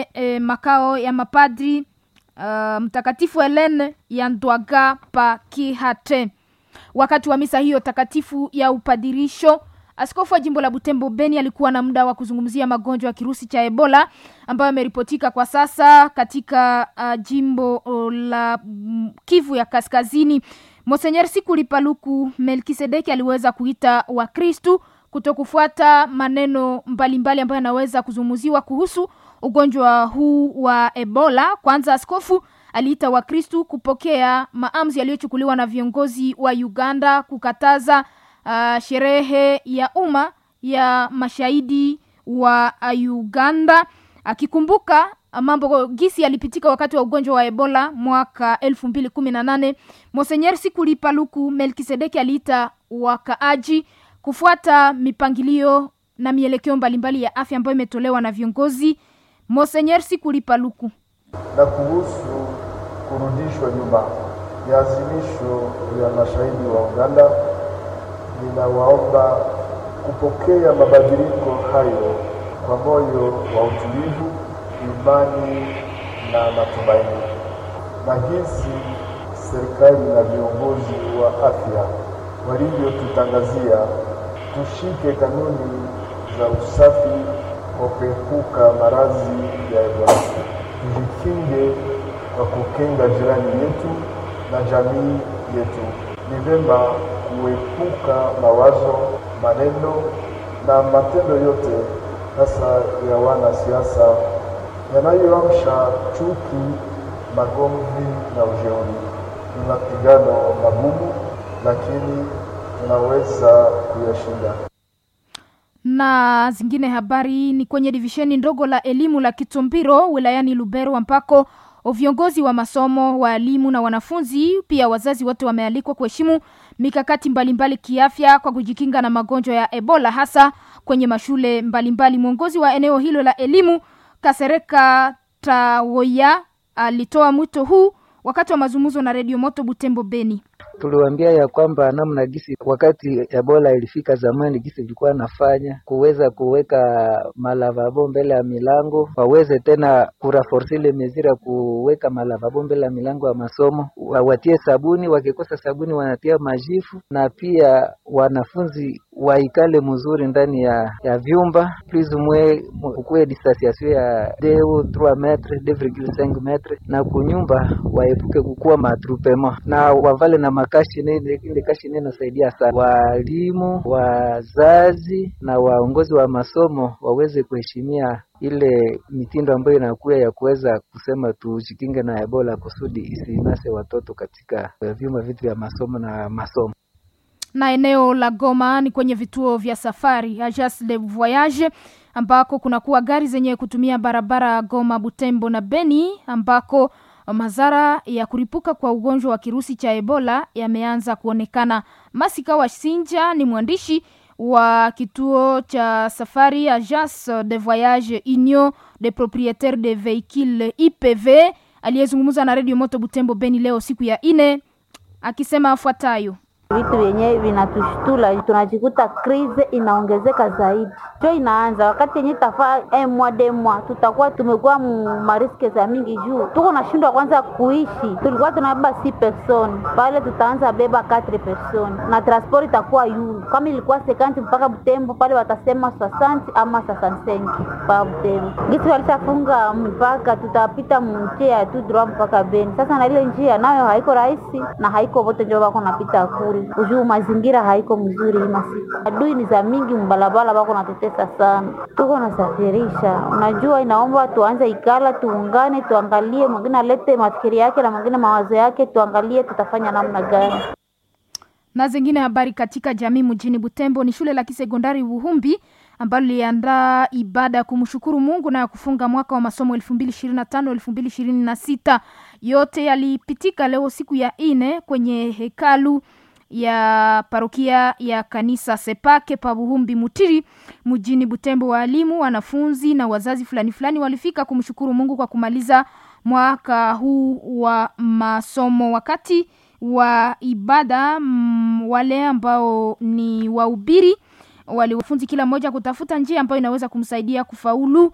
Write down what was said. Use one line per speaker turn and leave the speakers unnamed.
kwenye e, makao ya mapadri uh, mtakatifu Helene ya Ndwaga pa Kihate. Wakati wa misa hiyo takatifu ya upadirisho, askofu wa jimbo la Butembo Beni alikuwa na muda wa kuzungumzia magonjwa ya kirusi cha Ebola ambayo yameripotika kwa sasa katika uh, jimbo uh, la mm, Kivu ya Kaskazini. Monsenyer Sikuli Paluku Melkisedeki aliweza kuita Wakristu kutokufuata maneno mbalimbali ambayo yanaweza kuzungumziwa kuhusu ugonjwa huu wa Ebola. Kwanza askofu aliita Wakristu kupokea maamuzi yaliyochukuliwa na viongozi wa Uganda kukataza uh, sherehe ya umma ya mashahidi wa Uganda, akikumbuka mambo gisi yalipitika wakati wa ugonjwa wa Ebola mwaka elfu mbili kumi na nane. Monsenyer Sikuli Paluku Melkisedeki aliita wakaaji kufuata mipangilio na mielekeo mbalimbali ya afya ambayo imetolewa na viongozi. Monsenyer Sikuli Paluku
na kuhusu kurudishwa nyuma ya azimisho ya mashahidi wa Uganda, ninawaomba kupokea mabadiliko hayo kwa moyo wa utulivu, imani na matumaini. Na hizi serikali na viongozi wa afya walivyotutangazia, tushike kanuni za usafi kwa kuepuka maradhi ya Ebola tujikinge kwa kukinga jirani yetu na jamii yetu. Ni vyema kuepuka mawazo, maneno na matendo yote, hasa ya wanasiasa yanayoamsha chuki, magomvi na ujeuri. Ni mapigano magumu, lakini tunaweza kuyashinda
na zingine habari ni kwenye divisheni ndogo la elimu la Kitumbiro wilayani Lubero ambako viongozi wa masomo, waalimu na wanafunzi pia wazazi wote wamealikwa kuheshimu mikakati mbalimbali kiafya kwa kujikinga na magonjwa ya Ebola hasa kwenye mashule mbalimbali. Mwongozi wa eneo hilo la elimu Kasereka Tawoya alitoa mwito huu wakati wa mazungumzo na Redio Moto Butembo Beni.
Tuliwaambia ya kwamba namna gisi wakati Ebola ilifika zamani, gisi ilikuwa nafanya kuweza kuweka malavabo mbele ya milango, waweze tena kuraforce ile mezira ya kuweka malavabo mbele ya milango ya masomo, watie sabuni, wakikosa sabuni wanatia majifu, na pia wanafunzi waikale mzuri ndani ya ya vyumba plus mwe ukuwe distanciation ya 2 metre 2,5 metre, na kunyumba waepuke kukua matrupema na wavale na makashi ile kashi nene inasaidia sana. Walimu, wazazi na waongozi wa masomo waweze kuheshimia ile mitindo ambayo inakuwa ya kuweza kusema tujikinge na Ebola kusudi isinase watoto katika vyumba vitu vya masomo na masomo
na eneo la Goma ni kwenye vituo vya safari Agence de Voyage ambako kunakuwa gari zenye kutumia barabara Goma, Butembo na Beni ambako madhara ya kuripuka kwa ugonjwa wa kirusi cha Ebola yameanza kuonekana. Masika wa Sinja ni mwandishi wa kituo cha safari Agence de Voyage Union de Proprietaires de Vehicules IPV aliyezungumza na Radio Moto Butembo Beni leo siku ya ine akisema afuatayo:
vitu vyenye vinatushtula, tunajikuta krize inaongezeka zaidi, jo inaanza wakati yenye tafaa emwa demwa, tutakuwa tumekuwa mariske za mingi juu tuko nashindwa kwanza kuishi. Tulikuwa tunabeba si person pale, tutaanza beba 4 person na transport itakuwa yulu, kama ilikuwa sekanti mpaka Butembo pale watasema sasanti ama sasansenki pa Butembo. Gisi walishafunga mpaka, tutapita mnjia tu droit mpaka Beni. Sasa na ile njia nayo haiko rahisi na haiko vote njo wako napita kule ujuu mazingira haiko mzuri hii masiku, adui ni za mingi mbalabala, bako natutesa sana, tuko nasafirisha. Unajua, inaomba tuanze ikala, tuungane, tuangalie, mwingine alete mafikiri yake na mwingine mawazo yake, tuangalie tutafanya namna gani.
Na zingine habari katika jamii mjini Butembo ni shule la kisekondari Buhumbi ambalo liliandaa ibada ya kumshukuru Mungu na ya kufunga mwaka wa masomo 2025 2026. Yote yalipitika leo siku ya ine kwenye hekalu ya parokia ya kanisa Sepake pa Buhumbi Mutiri mjini Butembo. Waalimu, wanafunzi na wazazi fulani fulani walifika kumshukuru Mungu kwa kumaliza mwaka huu wa masomo. Wakati wa ibada m, wale ambao ni wahubiri waliwafunzi kila mmoja kutafuta njia ambayo inaweza kumsaidia kufaulu